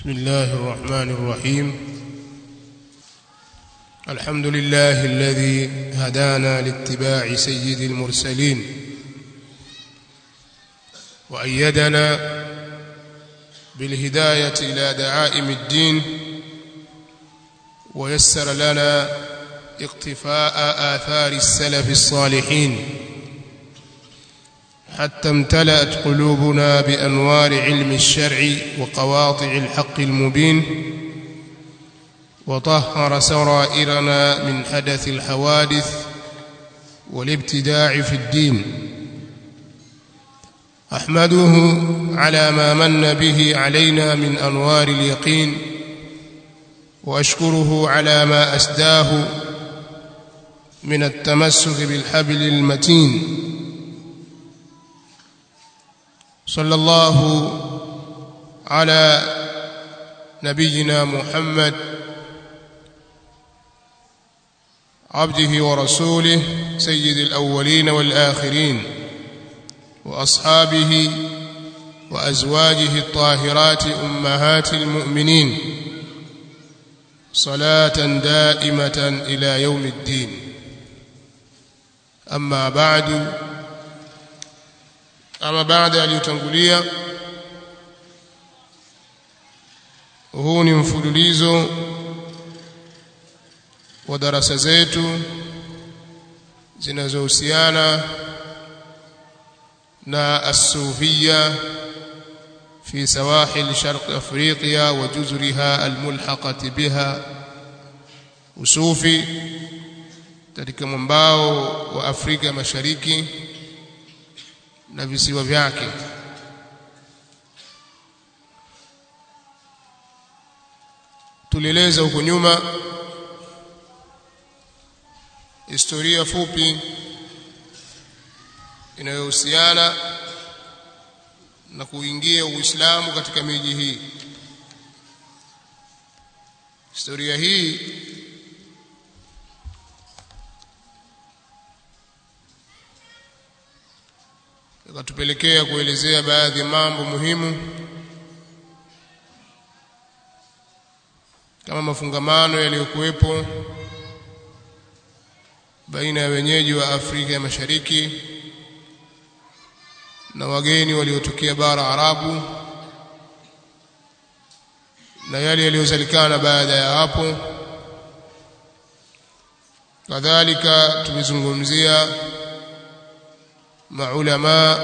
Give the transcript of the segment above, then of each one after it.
بسم الله الرحمن الرحيم الحمد لله الذي هدانا لاتباع سيد المرسلين وأيدنا بالهداية إلى دعائم الدين ويسر لنا اقتفاء آثار السلف الصالحين حتى امتلأت قلوبنا بأنوار علم الشرع وقواطع الحق المبين وطهر سرائرنا من حدث الحوادث والابتداع في الدين أحمده على ما من به علينا من أنوار اليقين وأشكره على ما أسداه من التمسك بالحبل المتين صلى الله على نبينا محمد عبده ورسوله سيد الأولين والآخرين وأصحابه وأزواجه الطاهرات أمهات المؤمنين صلاة دائمة إلى يوم الدين أما بعد ama baada aliyotangulia huu ni mfululizo wa darasa zetu zinazohusiana na as-sufiyya fi sawahil sharq afriqiya wa juzriha almulhaqati biha usufi katika mwambao wa Afrika Mashariki na visiwa vyake tulieleza huko nyuma historia fupi inayohusiana na kuingia Uislamu katika miji hii historia hii ikatupelekea kuelezea baadhi ya mambo muhimu kama mafungamano yaliyokuwepo baina ya wenyeji wa Afrika ya Mashariki na wageni waliotokea bara Arabu na yale yaliyozalikana baada ya hapo kadhalika tumezungumzia maulama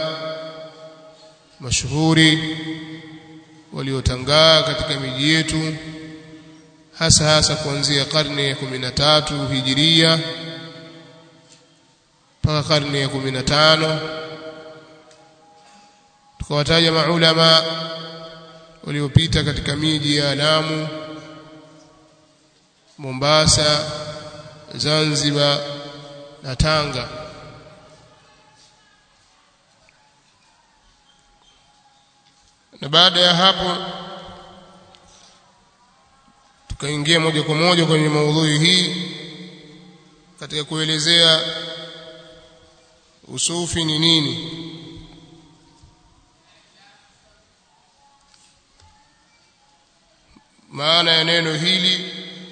mashuhuri waliotangaa katika miji yetu hasa hasa kuanzia karne ya 13 hijiria mpaka karne ya 15 tukawataja maulama waliopita katika miji ya Lamu Mombasa Zanzibar na Tanga na baada ya hapo tukaingia moja kwa moja kwenye maudhui hii katika kuelezea usufi ni nini maana ya neno hili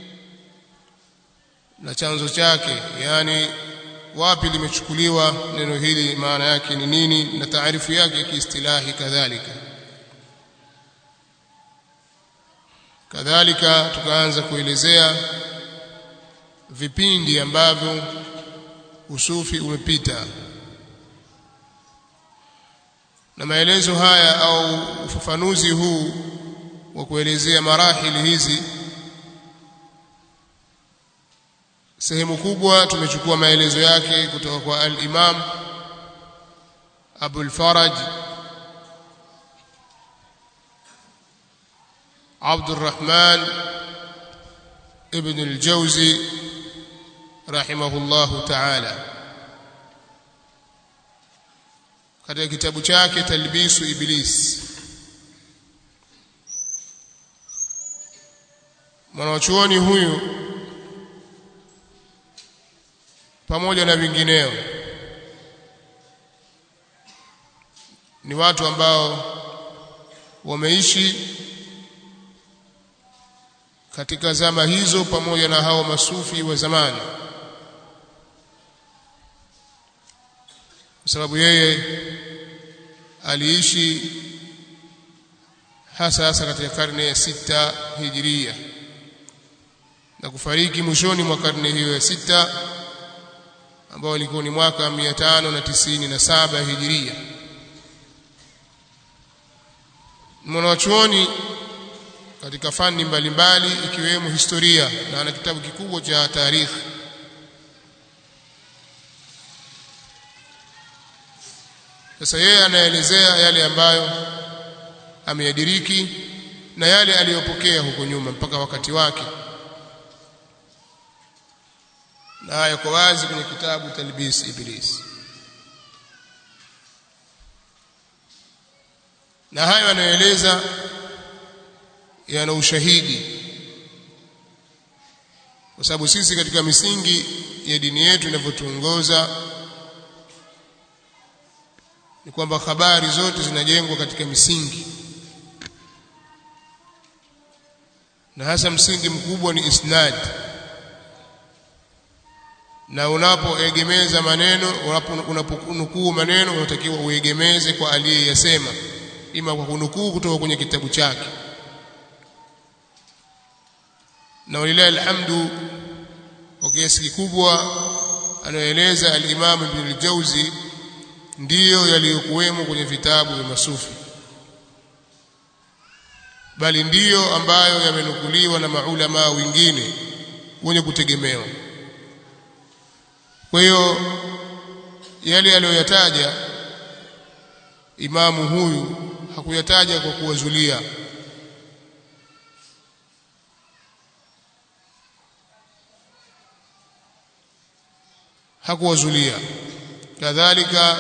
na chanzo chake yani wapi limechukuliwa neno hili maana yake ni nini na taarifu yake kiistilahi kadhalika kadhalika tukaanza kuelezea vipindi ambavyo usufi umepita na maelezo haya au ufafanuzi huu wa kuelezea marahili hizi sehemu kubwa tumechukua maelezo yake kutoka kwa al-Imam Abu al-Faraj عبد الرحمن ابن الجوزي رحمه الله تعالى katika kitabu chake talbisu iblis mwanachuoni huyu pamoja na vingineo ni watu ambao wameishi katika zama hizo pamoja na hao masufi wa zamani kwa sababu yeye aliishi hasa hasa katika karne ya sita hijiria na kufariki mwishoni mwa karne hiyo ya sita ambao ilikuwa ni mwaka 597 hijiria mwanachuoni katika fani mbalimbali ikiwemo historia na ana kitabu kikubwa cha tarikhi sasa yeye anaelezea yale ambayo ameyadiriki na yale aliyopokea huko nyuma mpaka wakati wake na haya kwa wazi kwenye kitabu talbis iblis na hayo anayoeleza yana ushahidi kwa sababu sisi katika misingi ya dini yetu inavyotuongoza ni kwamba habari zote zinajengwa katika misingi na hasa msingi mkubwa ni isnad na unapoegemeza maneno unaponukuu maneno unatakiwa uegemeze kwa aliyeyasema ima kwa kunukuu kutoka kwenye kitabu chake na walilahi alhamdu kwa kiasi kikubwa anayoeleza al-Imam Ibn al-Jauzi ndiyo yaliyokuwemo kwenye vitabu vya masufi bali ndiyo ambayo yamenukuliwa na maulama wengine wenye kutegemewa kwa hiyo yale aliyoyataja imamu huyu hakuyataja kwa kuwazulia hakuwazulia kadhalika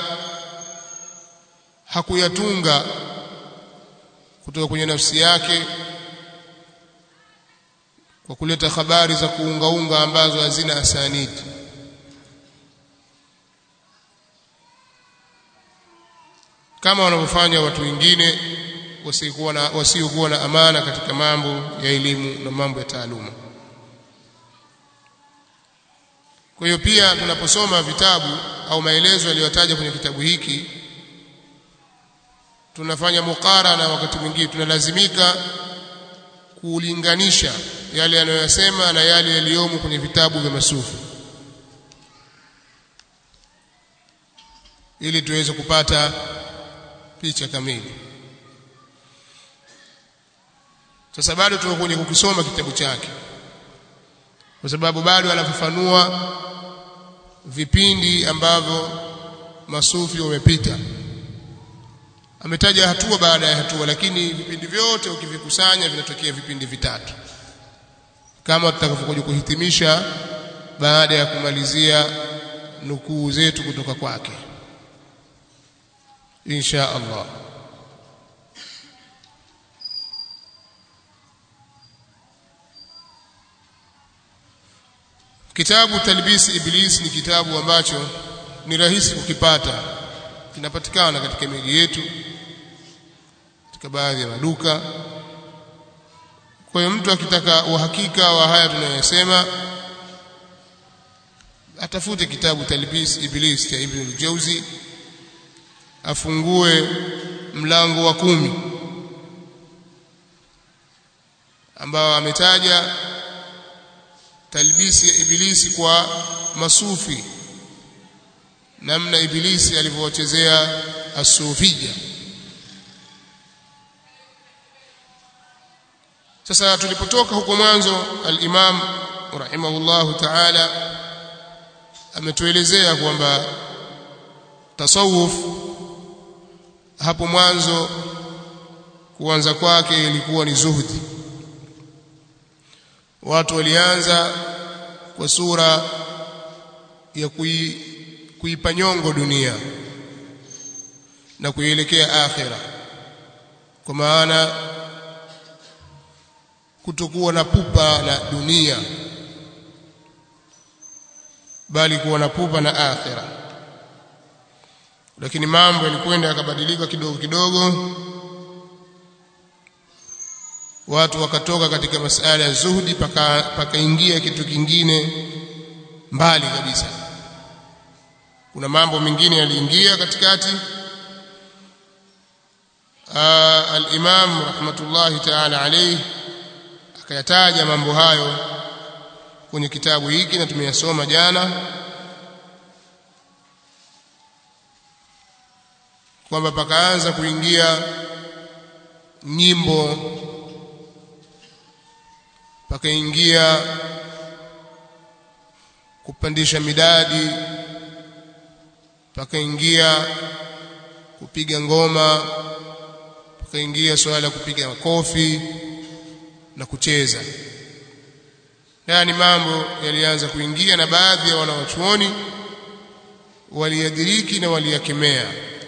hakuyatunga kutoka kwenye nafsi yake kwa kuleta habari za kuungaunga ambazo hazina asanidi kama wanavyofanya watu wengine wasiokuwa na wasiokuwa na amana katika mambo ya elimu na mambo ya taaluma kwa hiyo pia tunaposoma vitabu au maelezo yaliyotaja kwenye kitabu hiki tunafanya mukarana wakati mwingine tunalazimika kulinganisha yale yanayosema na yale yaliyomo kwenye vitabu vya masufi ili tuweze kupata picha kamili sasa bado tuko kwenye kukisoma kitabu chake kwa sababu bado anafafanua vipindi ambavyo masufi wamepita ametaja hatua baada ya hatua lakini vipindi vyote ukivikusanya vinatokea vipindi vitatu kama tutakavyokuja kuhitimisha baada ya kumalizia nukuu zetu kutoka kwake insha Allah Kitabu Talbis Iblis ni kitabu ambacho ni rahisi kukipata kinapatikana katika miji yetu katika baadhi ya maduka kwa hiyo mtu akitaka uhakika wa haya tunayosema atafute kitabu Talbis Iblis cha Ibn al-Jauzi afungue mlango wa kumi ambao ametaja talbisi ya ibilisi kwa masufi namna ibilisi alivyowachezea asufia sasa tulipotoka huko mwanzo al-Imam rahimahullahu ta'ala ametuelezea kwamba tasawuf hapo mwanzo kuanza kwake ilikuwa ni zuhdi watu walianza kwa sura ya kui, kuipa nyongo dunia na kuielekea akhira kwa maana kutokuwa na pupa na dunia bali kuwa na pupa na akhira lakini mambo yalikwenda yakabadilika kidogo kidogo watu wakatoka katika masala ya zuhdi paka pakaingia kitu kingine mbali kabisa kuna mambo mengine yaliingia katikati al-Imam rahmatullahi ta'ala alayhi akayataja mambo hayo kwenye kitabu hiki na tumeyasoma jana kwamba pakaanza kuingia nyimbo pakaingia kupandisha midadi pakaingia kupiga ngoma pakaingia swala la kupiga makofi na kucheza haya ni mambo yalianza kuingia na baadhi ya wanawachuoni waliyadiriki na waliyakemea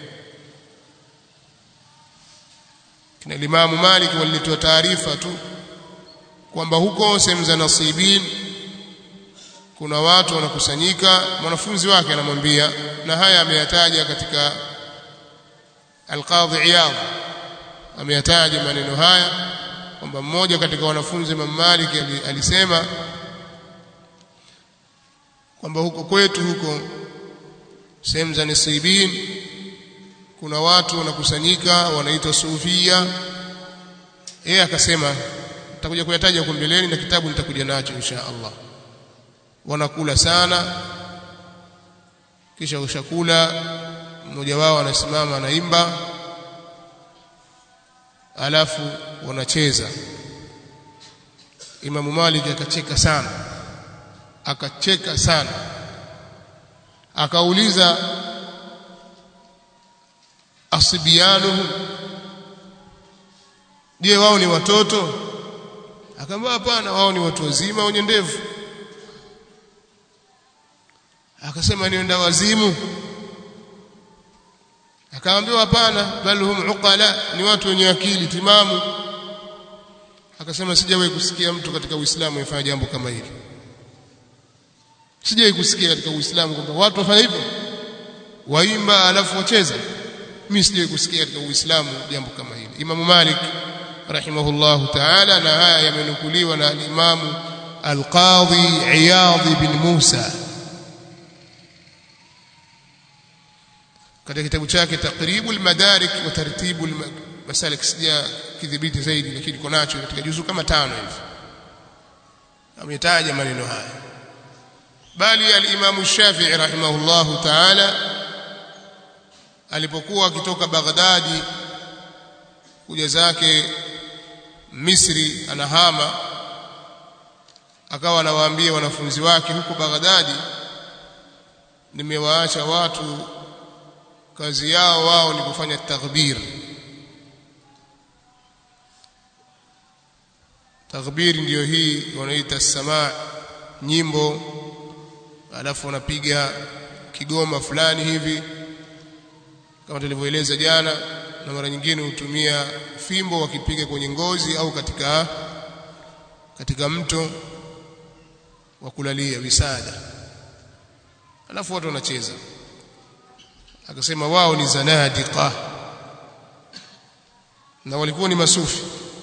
kina Imamu Malik walitoa taarifa tu kwamba huko sehemu za nasibin kuna watu wanakusanyika mwanafunzi wake anamwambia na haya ameyataja katika Al-Qadhi Iyad ameyataja maneno haya kwamba mmoja katika wanafunzi Imam Malik alisema kwamba huko kwetu huko sehemu za nasibin kuna watu wanakusanyika wanaitwa sufia yeye akasema nitakuja kuyataja huko mbeleni na kitabu nitakuja nacho insha Allah wanakula sana kisha ushakula mmoja wao anasimama anaimba alafu wanacheza Imamu Malik akacheka sana akacheka sana akauliza asibianuhum je wao ni watoto akamwambia hapana wao ni watu wazima wenye ndevu akasema nienda wazimu akaambiwa hapana bal hum uqala ni watu wenye akili timamu akasema sijawahi kusikia mtu katika Uislamu yafanya jambo kama hili sijawahi kusikia katika Uislamu kwamba watu wafanya hivyo waimba alafu wacheza mimi sijawahi kusikia katika Uislamu jambo kama hili Imam Malik rahimahullahu ta'ala na haya yamenukuliwa na al-Imam al-Qadhi Iyad bin Musa katika kitabu chake Taqribul Madarik wa Tartibul Masalik sija kidhibiti zaidi lakini kwa nacho katika juzu kama tano hivi ametaja maneno haya bali al-Imam Shafi'i rahimahullahu ta'ala alipokuwa akitoka Baghdadi kuja zake Misri anahama akawa anawaambia wanafunzi wake huko Baghdadi nimewaacha watu kazi yao wao ni kufanya taghbir taghbir ndiyo hii wanaita samaa nyimbo alafu wanapiga kigoma fulani hivi kama tulivyoeleza jana na mara nyingine hutumia fimbo wakipiga kwenye ngozi au katika katika mto wa kulalia wisada alafu watu wanacheza akasema wao ni zanadiqa na walikuwa ni masufi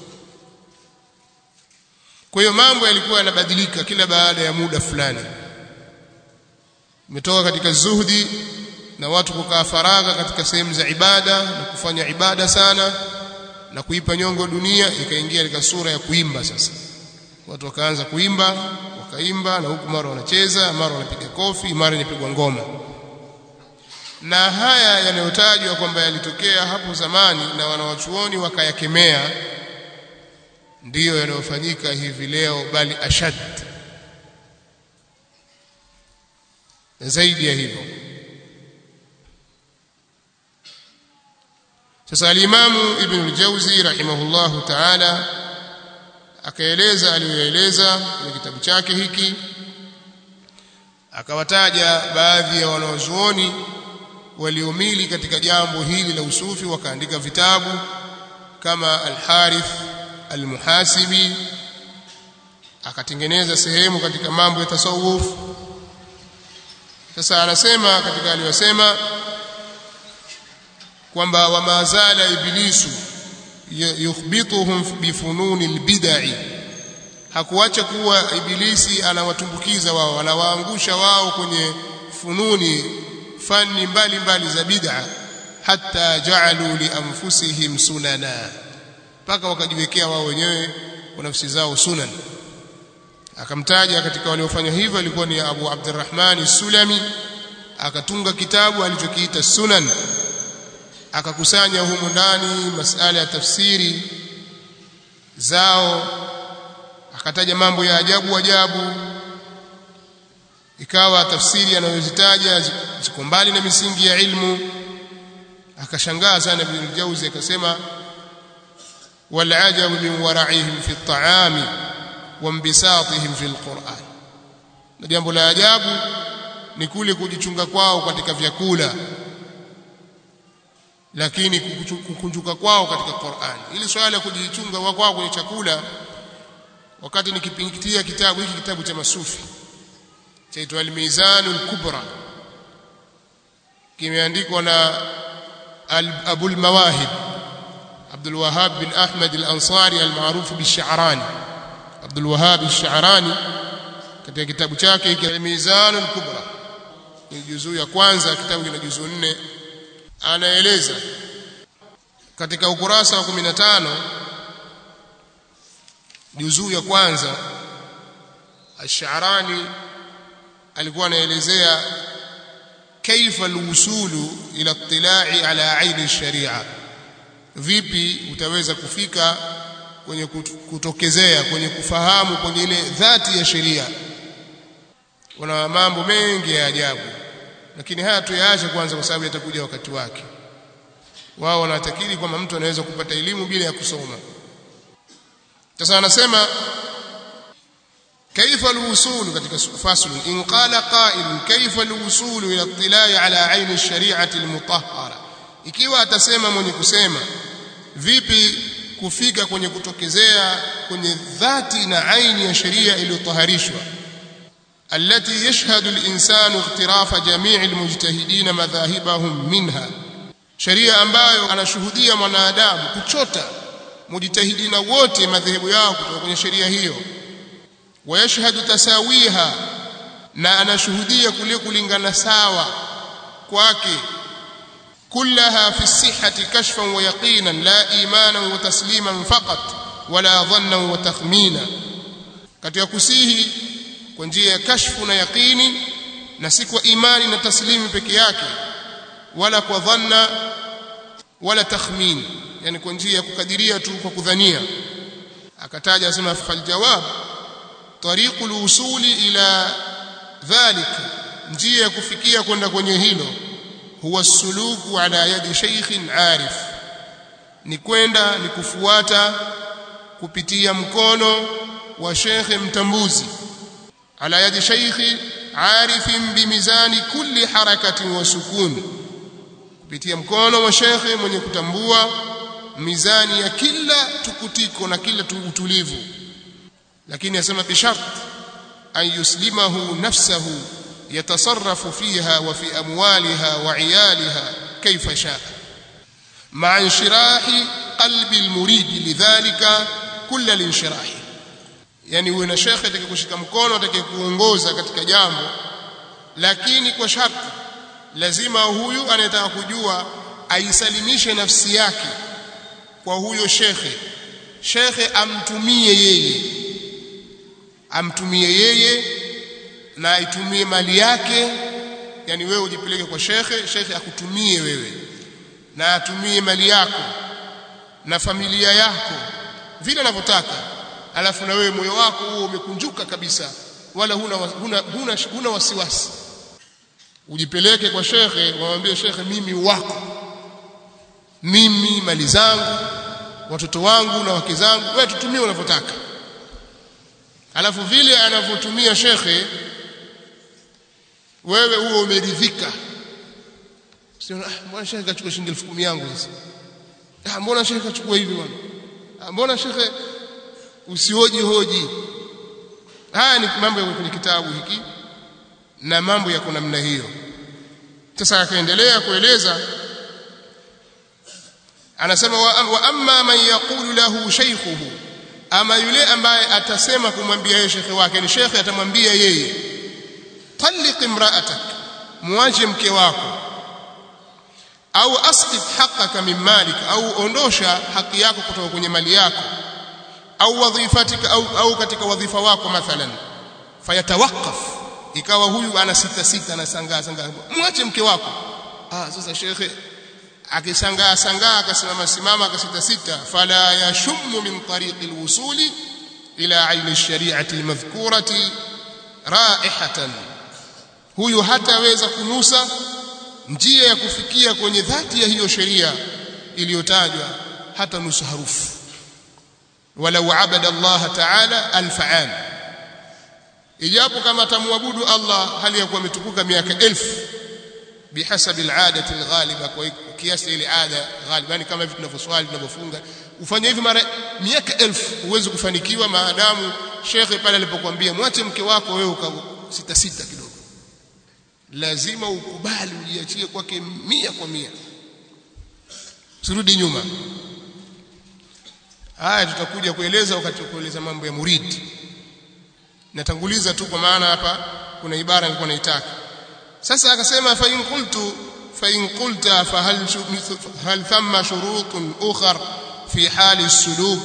kwa hiyo mambo yalikuwa yanabadilika kila baada ya muda fulani umetoka katika zuhdi na watu kukaa faragha katika sehemu za ibada na kufanya ibada sana na kuipa nyongo dunia ikaingia katika sura ya kuimba sasa watu wakaanza kuimba wakaimba na huku mara wanacheza mara wanapiga kofi mara inapigwa ngoma na haya yanayotajwa kwamba yalitokea hapo zamani na wanawachuoni wakayakemea ndiyo yanayofanyika hivi leo bali ashad zaidi ya hivyo sasa alimamu ibn al-Jawzi rahimahullahu ta'ala akaeleza aliyoeleza kwenye kitabu chake hiki akawataja baadhi ya wanaozuoni waliomili katika jambo hili la usufi wakaandika vitabu kama al-Harith al-Muhasibi akatengeneza sehemu katika mambo ya tasawuf sasa anasema katika aliyosema kwamba wamazala ibilisu yukhbituhum bifununi albid'i hakuacha kuwa ibilisi anawatumbukiza wao anawaangusha wao kwenye fununi fani mbalimbali za bid'a hatta ja'alu li anfusihim sunana mpaka wakajiwekea wao wenyewe kwa nafsi zao sunan akamtaja katika waliofanya hivyo alikuwa ni Abu Abdurrahman Sulami akatunga kitabu alichokiita Sunan akakusanya humo ndani masala ya tafsiri zao akataja mambo ya ajabu ajabu ikawa tafsiri anayozitaja ziko mbali na misingi ya ilmu akashangaa sana Ibn Jauzi akasema wal ajabu min wara'ihim fi at-ta'ami wa inbisatihim fi al-Qur'an na jambo la ajabu ni kule kujichunga kwao katika vyakula lakini kukunjuka kwao katika Qur'an ili swala la kujichunga kwao kwenye chakula wakati nikipingitia kitabu hiki kitabu cha masufi chaitwa al-Mizanul Kubra kimeandikwa na Abu al-Mawahib Abdul Wahhab bin Ahmad al-Ansari al-maarufu bi-Sha'rani Abdul Wahhab al-Sha'rani katika kitabu chake hiki al-Mizanul Kubra ni juzuu ya kwanza kitabu kina juzuu nne anaeleza katika ukurasa wa 15 juzuu ya kwanza Ash-Sha'rani alikuwa anaelezea kaifa alwusulu ila ittila'i ala aini sharia vipi utaweza kufika kwenye kutokezea kwenye kufahamu kwenye ile dhati ya sheria kuna mambo mengi ya ajabu lakini haya tuyaache kwanza kwa sababu yatakuja wakati wake wao wanatakiri kwamba mtu anaweza kupata elimu bila ya kusoma sasa anasema كيف الوصول katika fasl in qala qa'il kayfa alwusul ila ittila'i ala 'ayn ash-shari'ati al-mutahhara ikiwa atasema mwenye kusema vipi kufika kwenye kutokezea kwenye dhati na aini ya sheria iliyotaharishwa التي يشهد الإنسان اغتراف جميع المجتهدين مذاهبهم منها sheria ambayo anashuhudia mwanadamu kuchota mujtahidina wote madhehebu yao kutoka kwenye sheria hiyo wayashhadu tasawiha na anashuhudia kule kulingana sawa kwake kullaha fi sihhati kashfan wa yaqinan la imanan wa tasliman faqat wala dhannan wa takhmina katika kusihi kwa njia ya kashfu na yaqini na si kwa imani na taslimi peke yake wala kwa dhanna wala takhmin yani kwa njia ya kukadiria tu kwa kudhania akataja asema fal jawab tariqu al-usuli ila dhalik njia ya kufikia kwenda kwenye hilo huwa suluku ala yadi shaykhin arif ni kwenda ni kufuata kupitia mkono wa shekhe mtambuzi ala yadi shaykhi arifin bimizani kulli harakatin wa sukun kupitia mkono wa shekhe mwenye kutambua mizani ya kila tukutiko na kila utulivu lakini asema bishart an yuslimahu nafsahu yatasarrafu fiha wa fi amwaliha wa iyaliha kaifa shaa مع انشراح قلب المريد لذلك كل الانشراح yani uwe na shekhe atakayekushika mkono atakayekuongoza katika jambo lakini kwa sharti lazima huyu anayetaka kujua aisalimishe nafsi yake kwa huyo shekhe shekhe amtumie yeye amtumie yeye na aitumie mali yake yani wewe ujipeleke kwa shekhe shekhe akutumie wewe na atumie mali yako na familia yako vile anavyotaka alafu na wewe moyo wako huo umekunjuka kabisa wala huna huna huna, huna wasiwasi ujipeleke kwa shekhe wamwambie shekhe mimi wako mimi mali zangu watoto wangu na wake zangu wewe tutumie unavyotaka alafu vile anavyotumia shekhe wewe huo umeridhika sio ah mbona shekhe kachukua shilingi 10,000 yangu sasa ah mbona shekhe kachukua hivi bwana ah mbona shekhe usioji hoji haya ni mambo ya kwenye kitabu hiki na mambo yako namna hiyo sasa akaendelea kueleza anasema wa, wa amma man yaqulu lahu shaykhuhu ama yule ambaye atasema kumwambia yeye shekhe wake ni shekhe atamwambia yeye talliq imra'atak muache mke wako au asqit haqqaka min malik au ondosha haki yako kutoka kwenye mali yako au wadhifatika au, au katika wadhifa wako mathalan fayatawaqqaf ikawa huyu ana sita sita anasangaa sangaa muache mke wako ah sasa shekhe akisangaa sangaa akasimama simama akasita sita fala yashummu min tariqi alwusuli ila aini alshari'ati almadhkurati raihatan huyu hataweza kunusa njia ya kufikia kwenye dhati ya hiyo sheria iliyotajwa hata nusu harufu walau abada Allah ta'ala alfa'an ijapo kama tamwabudu Allah hali ya kuwa ametukuka miaka elfu bihasabi al'adati alghaliba kwa kiasi ile ada ghaliba yani kama hivi tunavyoswali tunavyofunga ufanye hivi mara miaka elfu huwezi kufanikiwa maadamu shekhe pale alipokuambia mwache mke wako wewe ukasita sita kidogo lazima ukubali ujiachie kwake mia kwa mia usirudi nyuma haya tutakuja kueleza wakati wa kueleza mambo ya muridi natanguliza tu kwa maana hapa kuna ibara nilikuwa naitaka sasa akasema fa in qultu fa in qulta fa hal hal thamma shurutun ukhar fi hali suluk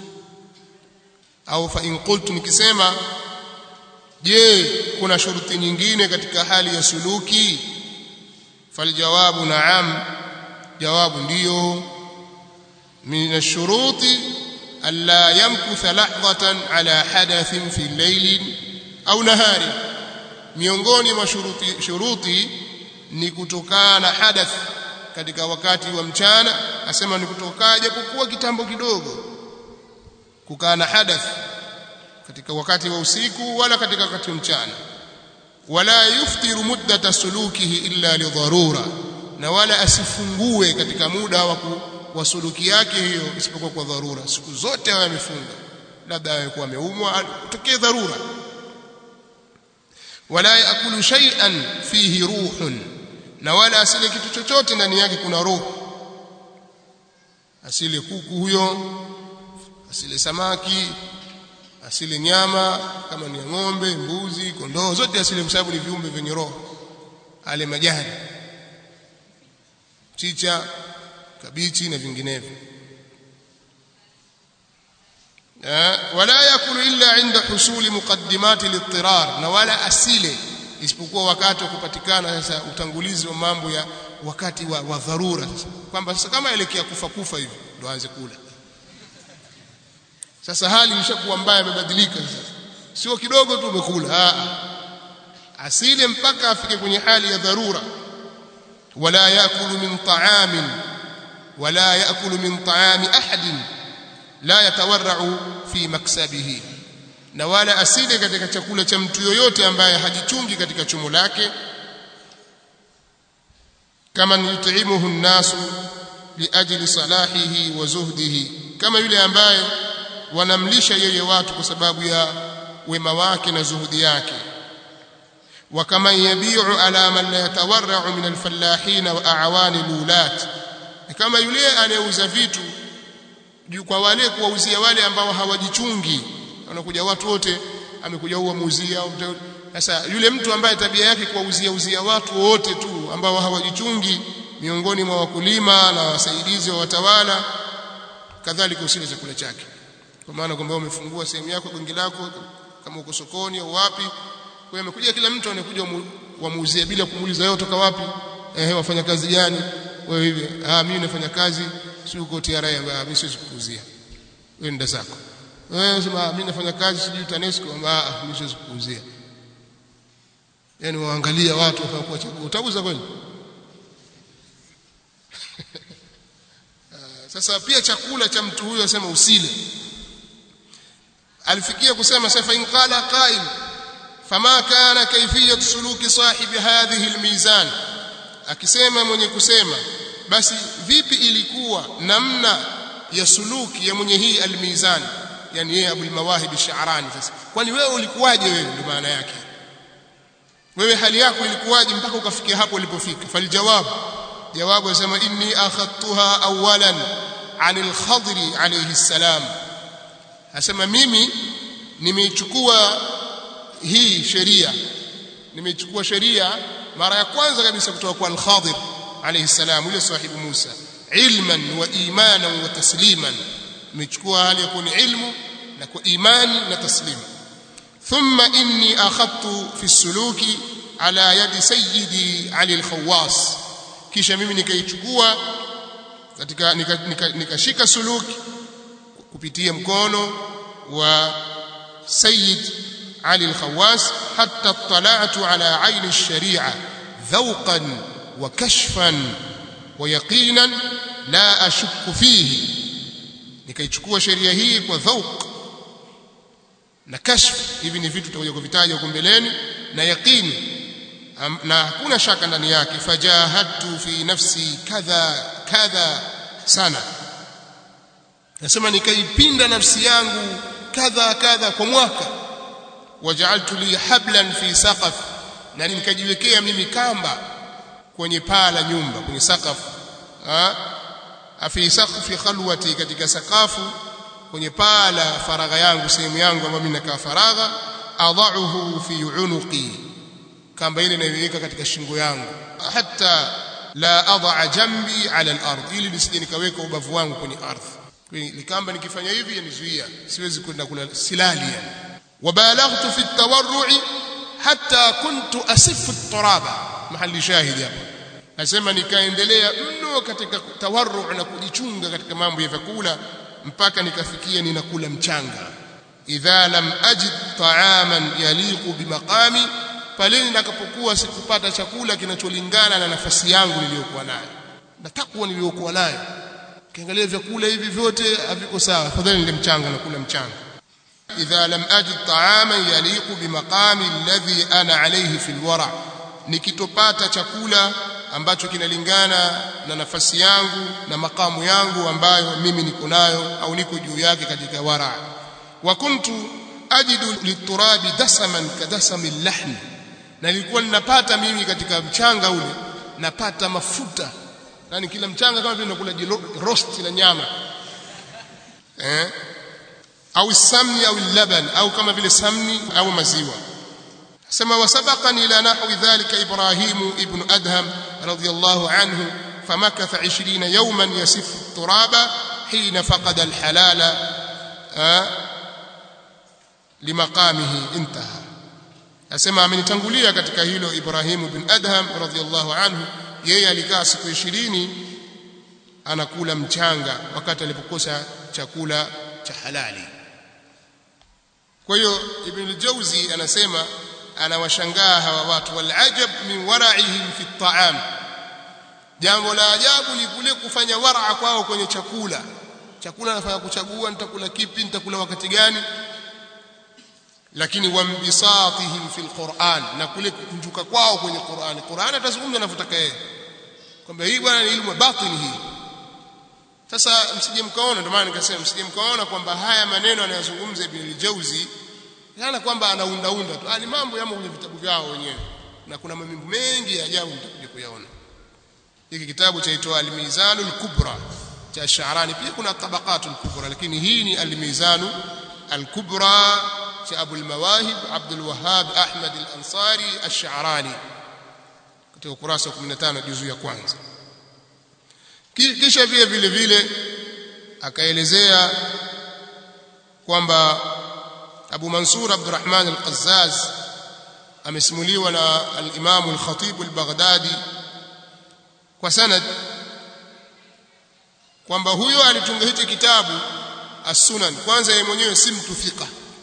au fa in qultu nikisema je kuna shuruti nyingine katika hali ya suluki faljawabu naam jawabu ndiyo min ash-shuruti alla yamkutha lahdatan ala hadathin fi layl au nahari miongoni mwa shuruti shuruti ni kutokana na hadath katika wakati wa mchana asema ni kutokaa japokuwa kitambo kidogo kukaa na hadath katika wakati wa usiku wala katika wakati wa mchana wala yuftiru muddata sulukihi illa lidharura na wala asifungue katika muda wa wa suluki yake hiyo isipokuwa kwa dharura siku zote awe amefunga labda awe kuwa ameumwa kutokee dharura wala yakulu shay'an fihi ruhun na wala asile kitu chochote ndani yake kuna roho asile kuku huyo asile samaki asile nyama kama ni ng'ombe mbuzi kondoo zote asile kwa sababu ni viumbe vyenye roho ale majani chicha kabichi na vinginevyo wala yakulu illa inda husuli muqaddimati littirar na wala asile isipokuwa wakati wa kupatikana sasa utangulizi wa mambo ya wakati wa, wa dharura sasa kwamba sasa kama elekea kufa kufa hivi ndo aanze kula sasa hali imeshakuwa mbaya imebadilika sasa sio kidogo tu umekula asile mpaka afike kwenye hali ya dharura wala yakulu min ta'amin wala yakulu min ta'ami ahadin la yatawarra'u fi maksabihi na wala asile katika chakula cha mtu yoyote ambaye hajichungi katika chumo lake kama yut'imuhu an-nasu liajli salahihi wa zuhdihi kama yule ambaye wanamlisha yeye watu kwa sababu ya wema wake na zuhudi yake wa kama yabi'u ala man la yatawarra'u min al-fallahin wa a'wani lulat kama yule anayeuza vitu kwa wale kuwauzia wale ambao hawajichungi wanakuja watu wote amekuja huwa muuzia sasa yule mtu ambaye tabia yake kuwauzia uzia watu wote tu ambao hawajichungi miongoni mwa wakulima na wasaidizi wa watawala kadhalika usile chakula chake kwa maana kwamba umefungua sehemu yako gongi lako kama uko sokoni au wapi kwa hiyo amekuja kila mtu anakuja wamuuzia bila kumuuliza wewe kutoka wapi eh wafanya kazi gani wewe hivi ah mimi nafanya kazi si uko TRA ah mimi siwezi kukuuzia wewe nenda zako wewe sema mimi nafanya kazi sijui TANESCO ah mimi siwezi kukuuzia yani waangalia watu wakakuwa chakula utauza kweli sasa pia chakula cha mtu huyo asema usile alifikia kusema sasa in qala qail fama kana kayfiyat suluki sahibi hadhihi almizan akisema mwenye kusema basi vipi ilikuwa namna ya suluki ya mwenye hii almizan yani yeye abul mawahib ash-sha'rani sasa kwani wewe ulikuwaje wewe ndio maana yake wewe hali yako ilikuwaje mpaka ukafikia hapo ulipofika faljawab jawabu yasema inni akhadtuha awalan anil khadri alayhi salam asema mimi nimeichukua hii sheria nimeichukua sheria mara ya kwanza kabisa kutoka kwa al-Khadir alayhi salam yule sahibu Musa ilman wa imanan wa tasliman nimechukua hali ya kuni ilmu na kwa imani na taslimu thumma inni akhadtu fi suluki ala yadi sayyidi Ali al-Khawwas kisha mimi nikaichukua katika nikashika nika, nika suluki kupitia mkono wa sayyid Ali al-Khawwas hatta tala'tu ala ayn ash-shari'a dhawqan wa kashfan wa yaqinan la ashukku fihi nikaichukua sheria hii kwa dhauq na kashf hivi ni vitu tutakuja kuvitaja huko mbeleni na yaqini na hakuna shaka ndani yake fajahadtu fi nafsi kadha kadha sana nasema nikaipinda nafsi yangu kadha kadha kwa mwaka waja'altu li hablan fi saqaf na nikajiwekea mimi kamba kwenye paa la nyumba kwenye sakafu afi saqfi khalwati katika sakafu kwenye paa la faragha yangu sehemu yangu ambayo mimi nakaa faragha adha'uhu fi unuqi kamba ile naiweka katika shingo yangu hatta la adha jambi ala al-ard ili nisije nikaweka ubavu wangu kwenye ardhi likamba nikifanya hivi yanizuia siwezi kwenda kula silali yani wabalaghtu fi at-tawarru'i hatta kuntu asifu at-turaba mahali shahidi hapa nasema nikaendelea mno katika tawarru na kujichunga katika mambo ya vyakula mpaka nikafikia ninakula mchanga idha lam ajid ta'aman yaliqu bimaqami pale nitakapokuwa sikupata chakula kinacholingana na nafasi yangu niliyokuwa nayo na takwa niliyokuwa nayo kiangalia vyakula hivi vyote haviko sawa afadhali nile mchanga na kula mchanga idha lam ajid ta'aman yaliqu bimaqami alladhi ana alayhi fil wara nikitopata chakula ambacho kinalingana na nafasi yangu na makamu yangu ambayo mimi niko nayo au niko juu yake katika wara wa kuntu ajidu liturabi dasaman kadasami lahmi na nilikuwa ninapata mimi katika mchanga ule napata mafuta yani kila mchanga kama vile nakula roast la nyama eh au samni au laban au kama vile samni au maziwa سما وسبقني إلى نحو ذلك إبراهيم ابن أدهم رضي الله عنه فمكث عشرين يوما يسف التراب حين فقد الحلال لمقامه انتهى asema amenitangulia katika hilo Ibrahim ibn Adham radhiyallahu anhu yeye alikaa siku 20 anakula mchanga wakati alipokosa chakula cha halali kwa hiyo Ibn al-Jawzi anasema anawashangaa hawa watu walajab min wara'ihim fi at'am jambo la ajabu ni kule kufanya waraa kwao kwenye chakula chakula nafanya kuchagua nitakula kipi nitakula wakati gani lakini wambisatihim fil Qur'an na kule kukunjuka kwao kwenye Qur'an Qur'an atazungumza anavyotaka yeye kwamba hii bwana ni ilmu batini hii sasa msije mkaona ndio maana nikasema msije mkaona kwamba haya maneno anayozungumza Ibn al-Jauzi yana kwamba anaundaunda tu ah ni mambo yamo kwenye vitabu vyao wenyewe na kuna mambo mengi ya ajabu mtakuja kuyaona hiki kitabu chaitwa al-Mizan al-Kubra cha Sha'rani pia kuna tabaqat al-Kubra lakini hii ni al-Mizan al-Kubra cha Abu al-Mawahib Abdul Wahhab Ahmad al-Ansari al-Sha'rani katika ukurasa wa 15 juzu ya kwanza kisha vile vile vile akaelezea kwamba Abu Mansur Abdurrahman al-Qazzaz amesimuliwa na al-Imam al-Khatib al-Baghdadi kwa sanad kwamba huyo alitunga hicho kitabu as-Sunan kwanza yeye mwenyewe si mtu thika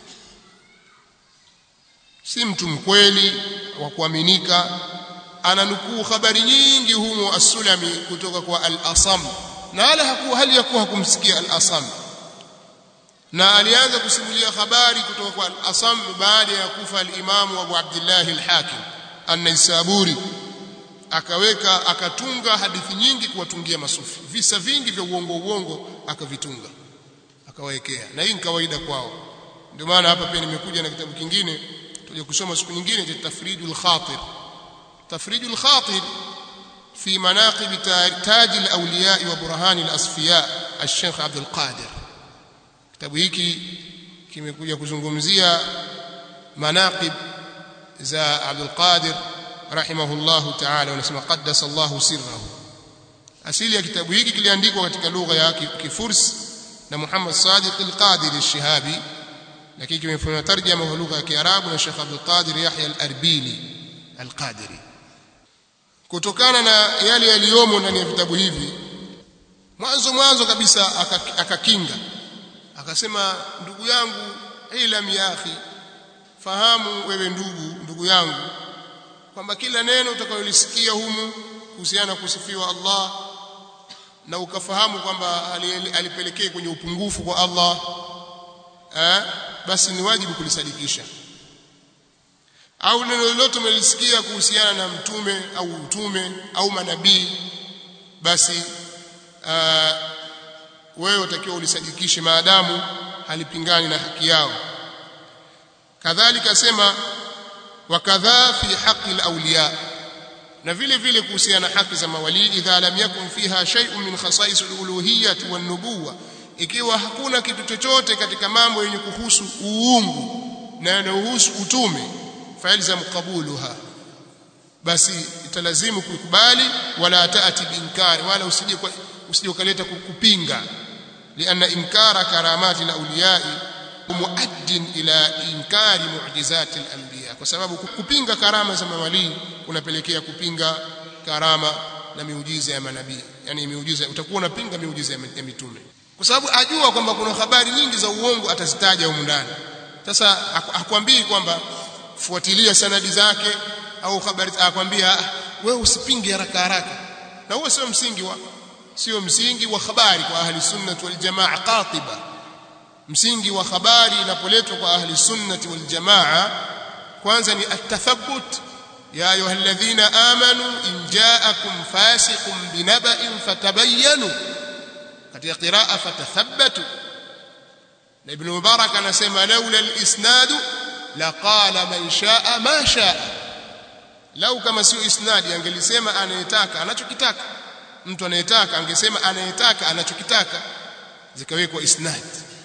si mtu mkweli wa kuaminika ananukuu habari nyingi humo as-Sulami kutoka kwa al-Asam na wala hakuwa hali ya kuwa hakumsikia al-Asam na alianza kusimulia habari kutoka kwa al-Asam baada ya kufa al-Imam Abu Abdullah al-Hakim an-Naisaburi akaweka akatunga hadithi nyingi kuwatungia masufi visa vingi vya uongo uongo akavitunga akawawekea na hii ni kawaida kwao ndio maana hapa pia nimekuja na kitabu kingine tuje kusoma siku nyingine cha Tafridul Khatir تفريج الخاطر في مناقب تاج الأولياء وبرهان الأصفياء al-Sheikh Abdul Qadir kitabu hiki kimekuja kuzungumzia manaqib za Abdul Qadir rahimahullahu ta'ala wanasema qaddasa Allahu sirrahu asili ya kitabu hiki kiliandikwa katika lugha ya Kifursi na Muhammad Sadiq al-Qadir al-Shihabi lakini kimefanywa tarjama kwa lugha ya Kiarabu na Sheikh Abdul Qadir Yahya al-Arbili al-Qadiri kutokana na yale yaliyomo ndani ya vitabu hivi mwanzo mwanzo kabisa akakinga akasema ndugu yangu ilam ya akhi fahamu wewe ndugu ndugu yangu kwamba kila neno utakalolisikia humu kuhusiana kusifiwa Allah na ukafahamu kwamba alipelekea kwenye upungufu kwa Allah eh, basi ni wajibu kulisadikisha au neno lolote umelisikia kuhusiana na mtume au utume au manabii basi uh, wewe utakiwa ulisadikishe maadamu halipingani na haki yao kadhalika sema wakadha fi haqi alawliya na vile vile kuhusiana na haki za mawali idha lam yakun fiha shay'un min khasais aluluhiyyah wan nubuwah ikiwa hakuna kitu chochote katika mambo yenye kuhusu uungu na yanayohusu utume failzam qabuluha basi italazimu kuikubali wala taati biinkari wala usije usije ukaleta kupinga lianna inkara karamati alawliyai muaddin ila inkari mu'jizati al-anbiya kwa sababu kupinga karama za mawalii kunapelekea kupinga karama na miujiza ya manabii yani miujiza utakuwa unapinga miujiza ya mitume kwa sababu ajua kwamba kuna habari nyingi za uongo atazitaja humu ndani sasa hakwambii kwamba fuatilia sanadi zake au habari akwambia wewe usipinge haraka haraka na huo sio msingi wa sio msingi wa habari kwa ahli sunnah wal jamaa qatiba msingi wa habari inapoletwa kwa ahli sunnati wal jamaa kwanza ni at-tathabbut ya ayyuhalladhina amanu in ja'akum fasiqun binaba'in fatabayyanu katika qiraa fatathabbatu na ibn mubarak anasema laula al-isnad laqala man sha'a ma sha'a lau kama sio isnadi angelisema anayetaka anachokitaka mtu anayetaka angesema anayetaka anachokitaka zikawekwa isnadi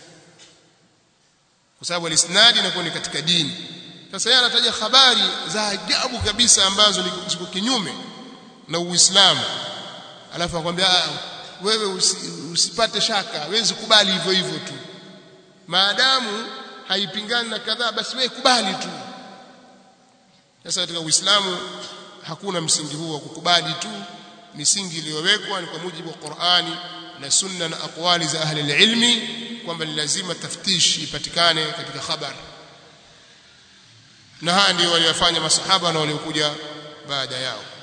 kwa sababu al-isnad inakuwa ni katika dini sasa yeye anataja habari za ajabu kabisa ambazo ziko kinyume na Uislamu alafu akwambia wewe usi, usipate shaka wewe kubali hivyo hivyo tu maadamu haipingani na kadhaa basi wewe kubali tu sasa katika Uislamu hakuna msingi huo wa kukubali tu misingi iliyowekwa ni kwa mujibu wa Qur'ani na sunna na aqwali za ahli ilmi kwamba ni lazima taftish ipatikane katika habari na haya ndio waliyofanya masahaba na waliokuja baada yao